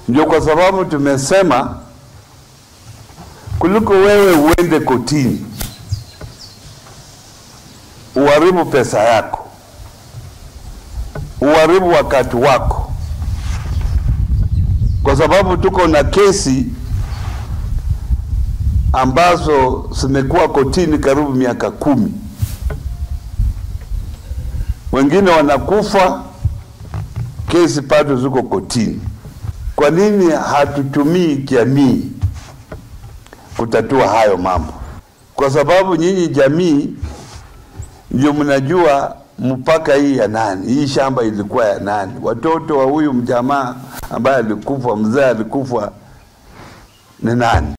Ndio kwa sababu tumesema kuliko wewe uende kotini uharibu pesa yako, uharibu wakati wako, kwa sababu tuko na kesi ambazo zimekuwa kotini karibu miaka kumi, wengine wanakufa, kesi bado ziko kotini. Kwa nini hatutumii jamii kutatua hayo mambo? Kwa sababu nyinyi jamii ndio mnajua mpaka hii ya nani, hii shamba ilikuwa ya nani, watoto wa huyu mjamaa ambaye alikufa, mzee alikufa ni nani.